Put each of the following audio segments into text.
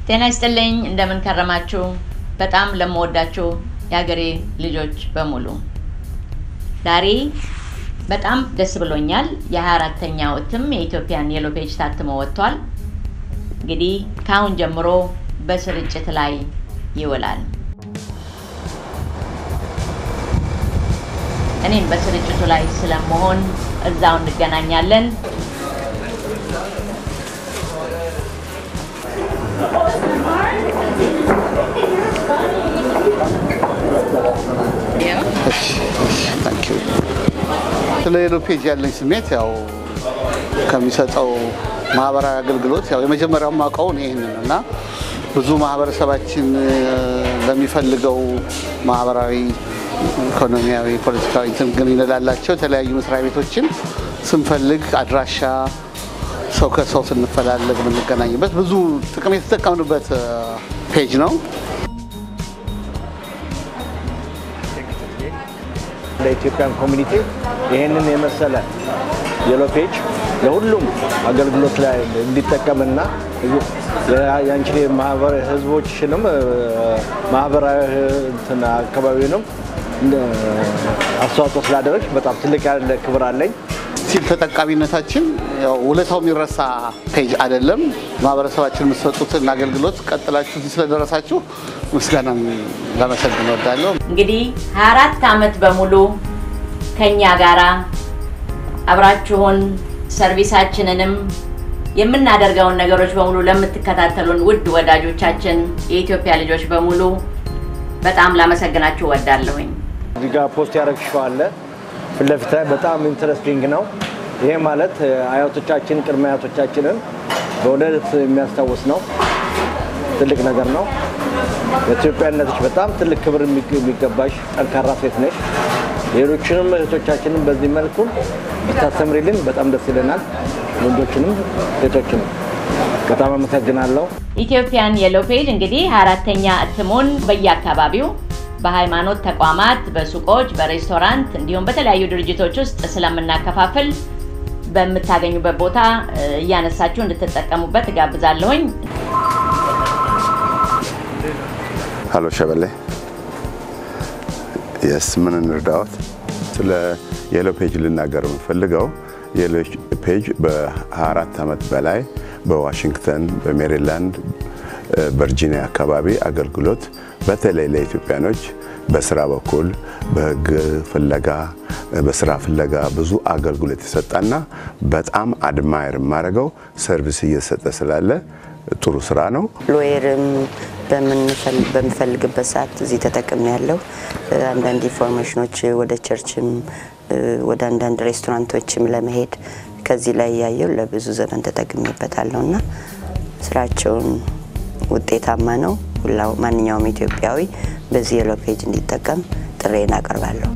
ጤና ይስጥልኝ። እንደምን ከረማችሁ? በጣም ለምወዳችሁ የሀገሬ ልጆች በሙሉ ዛሬ በጣም ደስ ብሎኛል። የ24ተኛው እትም የኢትዮጵያን የሎ ፔጅ ታትሞ ወጥቷል። እንግዲህ ከአሁን ጀምሮ በስርጭት ላይ ይውላል። እኔም በስርጭቱ ላይ ስለመሆን እዛው እንገናኛለን። ስለ ሄሎ ፔጅ ያለኝ ስሜት ያው ከሚሰጠው ማህበራዊ አገልግሎት ያው የመጀመሪያው ማውቀው ይህንን እና ብዙ ማህበረሰባችን ለሚፈልገው ማህበራዊ፣ ኢኮኖሚያዊ፣ ፖለቲካዊ እንትን ግንኙነት ላላቸው የተለያዩ መስሪያ ቤቶችን ስንፈልግ አድራሻ ሰው ከሰው ስንፈላለግ የምንገናኝበት ብዙ ጥቅም የተጠቀምንበት ፔጅ ነው። ለኢትዮጵያን ኮሚኒቲ ይህንን የመሰለ የሎ ፔጅ ለሁሉም አገልግሎት ላይ እንዲጠቀምና የአንቺን ማህበር ህዝቦችንም ማህበራዊ እንትን አካባቢውንም አስተዋጽኦ ስላደረግሽ በጣም ትልቅ ያለ ክብር አለኝ። ሲል ተጠቃሚነታችን ያው ውለታው የሚረሳ ፔጅ አይደለም። ማህበረሰባችን የምትሰጡትን አገልግሎት ቀጥላችሁ ስለደረሳችሁ ምስጋናም ለመሰግን እወዳለሁ። እንግዲህ 24 ዓመት በሙሉ ከኛ ጋራ አብራችሁን ሰርቪሳችንንም የምናደርገውን ነገሮች በሙሉ ለምትከታተሉን ውድ ወዳጆቻችን የኢትዮጵያ ልጆች በሙሉ በጣም ላመሰግናችሁ እወዳለሁኝ። እዚህ ጋር ፖስት ያደረግሽው አለ ፊት ለፊት ላይ በጣም ኢንትረስቲንግ ነው። ይሄ ማለት አያቶቻችን ቅድመ አያቶቻችንን በእውነት የሚያስታውስ ነው። ትልቅ ነገር ነው። በኢትዮጵያነትሽ በጣም ትልቅ ክብር የሚገባሽ ጠንካራ ሴት ነሽ። ሌሎችንም እህቶቻችንን በዚህ መልኩ ብታስተምሪልን በጣም ደስ ይለናል። ወንዶችንም ሴቶችንም በጣም አመሰግናለሁ። ኢትዮጵያን የሎ ፔጅ እንግዲህ አራተኛ እትሙን በየአካባቢው በሃይማኖት ተቋማት፣ በሱቆች፣ በሬስቶራንት እንዲሁም በተለያዩ ድርጅቶች ውስጥ ስለምናከፋፍል በምታገኙበት ቦታ እያነሳችሁ እንድትጠቀሙበት እጋብዛለሁኝ። ሀሎ ሸበሌ የስ ምን እንርዳዎት? ስለ የሎ ፔጅ ልናገር የምፈልገው የሎ ፔጅ በ24 ዓመት በላይ በዋሽንግተን፣ በሜሪላንድ፣ ቨርጂኒያ አካባቢ አገልግሎት በተለይ ለኢትዮጵያኖች በስራ በኩል በህግ ፍለጋ በስራ ፍለጋ ብዙ አገልግሎት የሰጠና በጣም አድማየር የማደርገው ሰርቪስ እየሰጠ ስላለ ጥሩ ስራ ነው። ሎየርም በምፈልግበት ሰዓት እዚህ ተጠቅም ያለው አንዳንድ ኢንፎርሜሽኖች ወደ ቸርችም ወደ አንዳንድ ሬስቶራንቶችም ለመሄድ ከዚህ ላይ ያየው ለብዙ ዘመን ተጠቅሜበታለሁ እና ስራቸውን ውጤታማ ነው። ሁላው ማንኛውም ኢትዮጵያዊ በዚህ የሎ ፔጅ እንዲጠቀም ጥሬን አቀርባለሁ።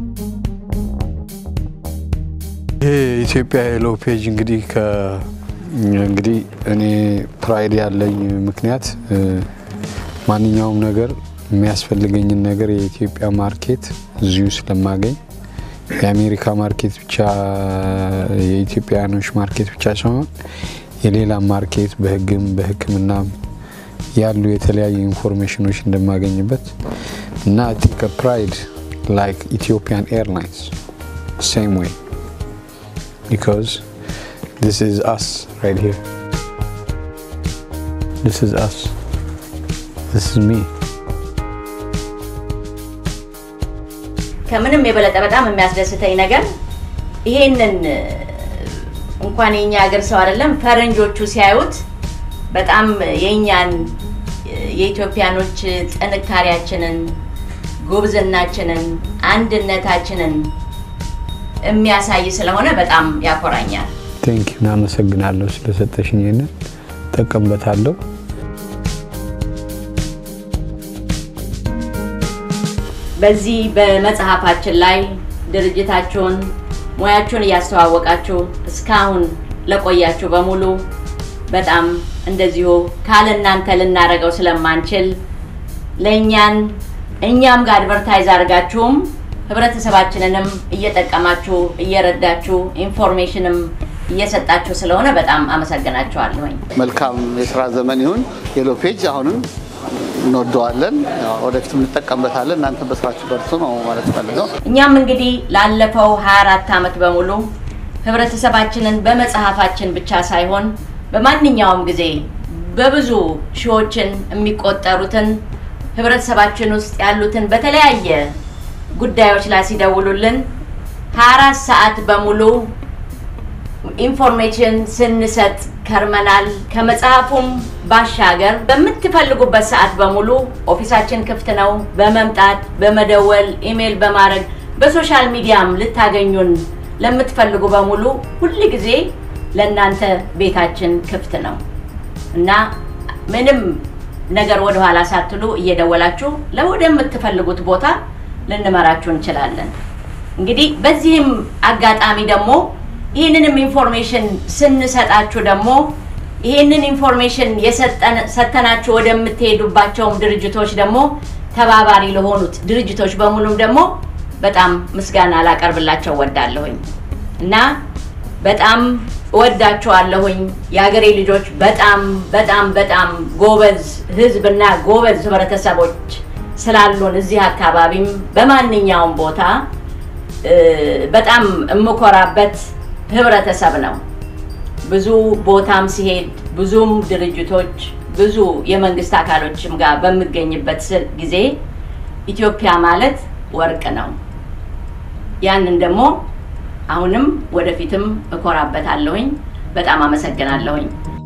ይሄ የኢትዮጵያ የሎ ፔጅ እንግዲህ እንግዲህ እኔ ፕራይድ ያለኝ ምክንያት ማንኛውም ነገር የሚያስፈልገኝን ነገር የኢትዮጵያ ማርኬት እዚሁ ስለማገኝ የአሜሪካ ማርኬት ብቻ የኢትዮጵያውያኖች ማርኬት ብቻ ሳይሆን የሌላ ማርኬት በህግም በሕክምናም ያሉ የተለያዩ ኢንፎርሜሽኖች እንደማገኝበት እና ቲክ ፕራይድ ላይክ ኢትዮጵያን ኤርላይንስ ሴም ዌይ ቢካዝ this is us right here this is us this is me ከምንም የበለጠ በጣም የሚያስደስተኝ ነገር ይሄንን እንኳን የኛ ሀገር ሰው አይደለም ፈረንጆቹ ሲያዩት በጣም የእኛን የኢትዮጵያኖች ጥንካሬያችንን፣ ጉብዝናችንን፣ አንድነታችንን የሚያሳይ ስለሆነ በጣም ያኮራኛል። ቴንክ ዩ እናመሰግናለሁ ስለሰጠሽኝ። ይህንን ጠቀምበታለሁ። በዚህ በመጽሐፋችን ላይ ድርጅታችሁን ሙያችሁን እያስተዋወቃችሁ እስካሁን ለቆያችሁ በሙሉ በጣም እንደዚሁ ካለ እናንተ ልናደርገው ስለማንችል ለእኛን እኛም ጋር አድቨርታይዝ አድርጋችሁም ህብረተሰባችንንም እየጠቀማችሁ እየረዳችሁ ኢንፎርሜሽንም እየሰጣችሁ ስለሆነ በጣም አመሰግናችኋለሁኝ። መልካም የስራ ዘመን ይሁን። የሎ ፔጅ አሁንም እንወደዋለን፣ ያው ወደፊት እንጠቀምበታለን። እናንተ በስራችሁ በርቱ ነው ማለት ፈልገው። እኛም እንግዲህ ላለፈው 24 ዓመት በሙሉ ህብረተሰባችንን በመጽሐፋችን ብቻ ሳይሆን በማንኛውም ጊዜ በብዙ ሺዎችን የሚቆጠሩትን ህብረተሰባችን ውስጥ ያሉትን በተለያየ ጉዳዮች ላይ ሲደውሉልን 24 ሰዓት በሙሉ ኢንፎርሜሽን ስንሰጥ ከርመናል። ከመጽሐፉም ባሻገር በምትፈልጉበት ሰዓት በሙሉ ኦፊሳችን ክፍት ነው። በመምጣት በመደወል ኢሜይል በማድረግ በሶሻል ሚዲያም ልታገኙን ለምትፈልጉ በሙሉ ሁል ጊዜ ለእናንተ ቤታችን ክፍት ነው እና ምንም ነገር ወደኋላ ሳትሉ እየደወላችሁ ለወደምትፈልጉት ቦታ ልንመራችሁ እንችላለን። እንግዲህ በዚህም አጋጣሚ ደግሞ ይህንንም ኢንፎርሜሽን ስንሰጣችሁ ደግሞ ይህንን ኢንፎርሜሽን ሰተናችሁ ወደምትሄዱባቸውም ድርጅቶች ደግሞ ተባባሪ ለሆኑት ድርጅቶች በሙሉም ደግሞ በጣም ምስጋና ላቀርብላቸው ወዳለሁኝ እና በጣም እወዳችኋለሁኝ። የሀገሬ ልጆች በጣም በጣም በጣም ጎበዝ ህዝብና ጎበዝ ህብረተሰቦች ስላሉን እዚህ አካባቢም በማንኛውም ቦታ በጣም የምኮራበት ህብረተሰብ ነው። ብዙ ቦታም ሲሄድ ብዙም ድርጅቶች ብዙ የመንግስት አካሎችም ጋር በምገኝበት ጊዜ ኢትዮጵያ ማለት ወርቅ ነው። ያንን ደግሞ አሁንም ወደፊትም እኮራበታለሁኝ። በጣም አመሰግናለሁኝ።